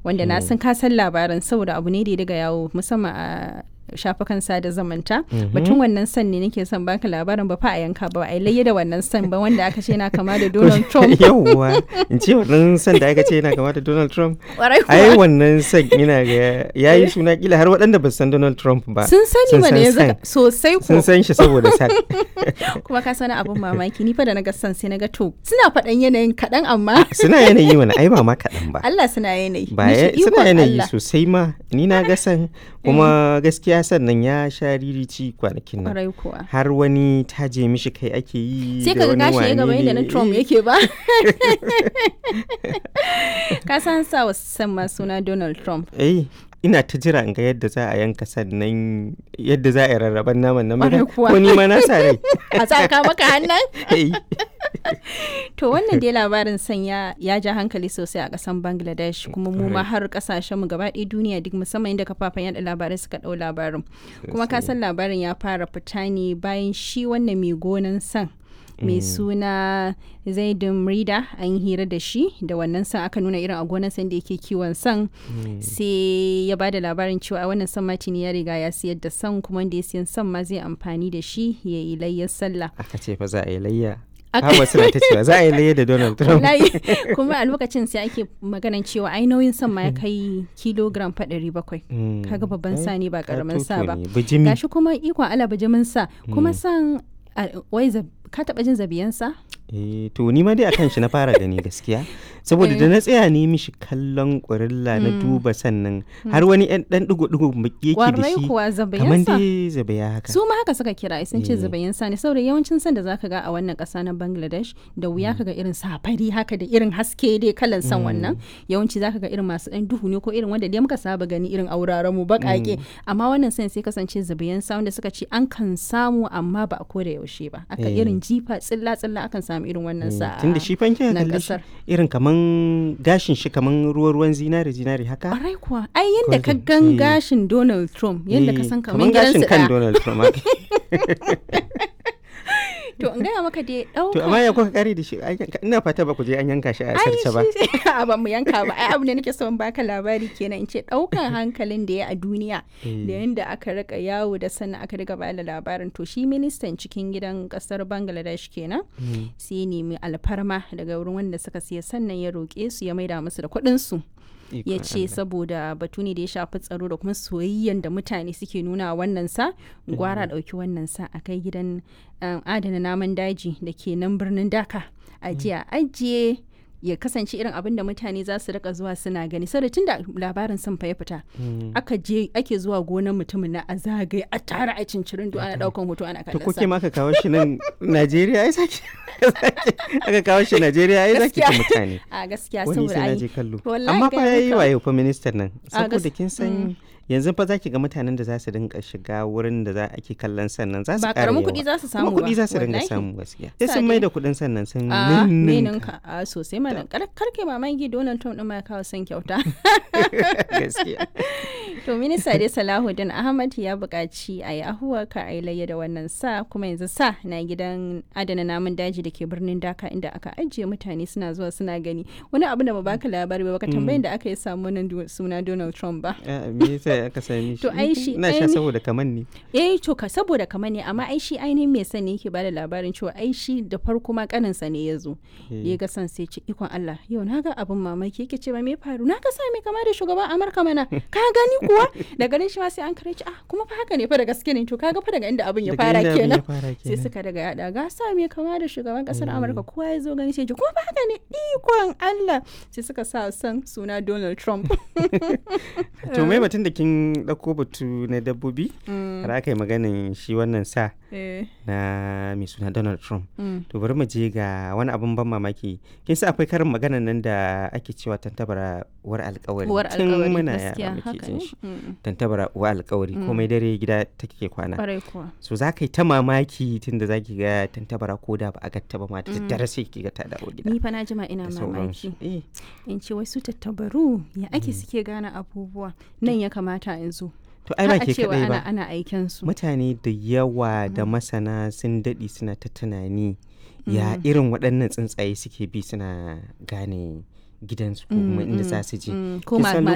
wanda na san ka san labarin saboda abu ne da ya daga yawo musamman a shafukan sada zamanta batun wannan san ne nake son baka labarin ba fa a yanka ba a layya da wannan san ba wanda aka ce na kama da Donald Trump yawwa in ce wannan san da aka ce yana kama da Donald Trump Kwarai kuwa. ai wannan san yana ga yayi suna kila har waɗanda ba su san Donald Trump ba sun sani mana san yanzu san. ka- sosai ko sun san shi saboda san kuma ka sani abun mamaki ni fa da naga san sai naga to suna faɗan yanayin kaɗan amma suna yanayi mana ai ba ma kaɗan ba Allah suna yanayi ba Ni ce, ya- suna ikon yanayi Allah. sosai ma ni na ga san kuma gaskiya sannan ya sha ririci kwanakin nan Kwarai kuwa har wani taje mishi kai ake yi sai da ka ga wani gashi ya gaba wane yadda na ne. Trump yake ba ka san sa wa san ma suna Donald Trump eh ina ta jira in ga yadda za a yanka sannan yadda za a yi rarraban naman nan Ƙwarai ba kuwa. ko ni ma na sa rai a tsaka maka hannun Eh, To wannan dai labarin sanya ya ja hankali sosai a kasan Bangladesh kuma mu ma har kasashen mu gaba ɗaya duniya duk musamman inda kafafen yada labarai suka ɗau labarin. Kuma ka san labarin ya fara fita ne bayan shi wannan mai gonan san mai suna zaidun rida an yi hira da shi da wannan san aka nuna irin a gonan san da yake kiwon san sai ya bada labarin cewa a wannan san matini ya riga ya siyar da san kuma wanda ya siyan san ma zai amfani da shi ya yi layyar sallah aka ce fa za a yi layya Aka- Haba suna ta cewa za a yi layya da Donald Trump wallahi kuma a lokacin sai ake maganan cewa ai nauyin san ma ya kai kilogram fa ɗari bakwai Mm. kaga babban Ai, sa ne ba karamin sa katoto ba ne, bijimi gashi kuma ikon ala bijimin sa kuma san a- wai zab- ka taba jin zabiyan sa eh to ni ma dai akan shi na fara gani gaskiya saboda da na tsaya ne mishi kallon ƙurilla na duba sannan har wani ɗan ɗan digo-digo yake da kwarai shi kuwa kamar zabiyan sa dai zabaya haka su ma haka suka kira ai sun ce Eh. zabayin sa ne saboda yawancin san da zaka ga a wannan ƙasa na Bangladesh da wuya kaga irin safari haka da irin haske dai kalan san wannan yawanci zaka ga irin masu ɗan duhu ne ko irin wanda dai muka saba gani irin auraren mu baƙaƙe amma wannan san sai kasance zabayin sa wanda suka ce an kan samu amma ba a koda yaushe ba aka Eh. irin jifa tsilla tsilla akan samu irin wannan sa tunda shi fanke nan kalli shi ƙasar. irin kaman gashin shi kaman ruwa-ruwan zinari zinari haka Ƙwarai kuwa ai yanda ka Golden, gan eh. gashin Donald Trump yanda ka Eh, san kaman gashin gidansu kan ɗaya Donald Trump haka. to in gaya maka dai ɗauka to amma ya kuka kare da shi Ai, ina fata ba ku je an yanka shi a sarce ba a ba mu yanka ba ai abu ne nake son baka labari kenan in ce daukan hankalin da ya a duniya Eh. da yanda aka rika yawo da sannan aka riga bada labarin to shi ministan cikin gidan kasar Bangladesh kenan Mm. sai ya nemi alfarma daga wurin wanda suka siya sannan ya roƙe su ya maida musu da kuɗin su ya Ikon ce Allah. saboda batu ne da ya shafi tsaro da kuma soyayyen da mutane suke nuna wa wannan sa gwara ɗauki wannan sa a kai gidan um, adana namun daji da ke nan birnin daka a jiya ajiye ya kasance irin abin da mutane za su rika zuwa suna gani saboda tun da labarin sun fa ya fita Mm. aka je ake zuwa gonar mutumin na a zagaye a tara a cincirin ana daukan hoto ana to kallon kuke sa ma aka kawo shi nan Najeriya ai saki aka kawo shi Najeriya ai zaki ta Gaskiya. mutane a gaskiya wani saboda sai na ai je kallo wallahi amma fa gaya yayi maka. wayo fa ministan nan A gas- saboda kin san yanzu fa zaki ga mutanen da za su dinga shiga wurin da za ake kallon sannan za su ba ƙara karamin yawa. kuɗi za su samu kuma ba kuɗi za su dinga wallahi. samu gaskiya sai Sa sun dai. mai da kuɗin sannan sun a ninninka. ninka a sosai mana kar karke mamaki Donald Trump din ma ya kawo son kyauta gaskiya to minista dai Salahuddin Ahmad ya buƙaci a yi ahuwa ka a yi layya da wannan sa kuma yanzu sa na gidan adana namun daji da ke birnin Dhaka inda aka ajiye mutane suna zuwa suna gani wani abu da ba baka labari ba baka tambayin da aka yi samu nan du- suna Donald Trump ba Ah, me yasa aka sami shi To, ai shi- ina sha ai ni- saboda kaman ne eh to ka saboda kamar ne amma ai shi ainihin mai sani yake bada labarin cewa ai shi da farko ma kaninsa ne ya zo da ya ga san sai ce ikon Allah yau na ga abin mamaki yake cewa me faru na ga sa mai kama da shugaban Amurka mana ka gani kuwa da ganin shi ma sai an kare ci ah kuma fa haka ne fa da gaske ne to kaga fa daga inda abin ya Daga fara inda abin ya kenan fara sai kenan. suka daga yada ga sa mai kama da shugaban kasar Amurka kowa ya zo gani sai ji kuma fa haka ne ikon Allah sai suka sa san suna Donald Trump to mai batun da kin ɗauko batu na dabbobi har aka yi maganin shi wannan sa eh na mai suna Donald Trump mm. to bari mu je ga wani abin ban mamaki kin sa akwai karin magana nan da ake cewa tantabara uwar alkawari uwar tun alkawari muna gaskiya yara muke haka jin ne shi Mm. tantabara uwar alkawari komai dare gida take kwana kwarai kuwa so za ka yi ta mamaki tun da za ki ga tantabara ko da ba a gatta ba ma da daddare sai ki ga ta dawo gida ni fa na jima ina da mamaki sauransu eh in ce wasu tattabaru ya ake suke gane abubuwa nan ya kamata in zo to ai ba Har a ke cewa kadai ana ba ana aiken su mutane da yawa da masana sun daɗe suna ta tunani ya irin waɗannan tsuntsaye suke bi suna gane gidansu ko kuma inda za su je Mm, ko Kin ma- san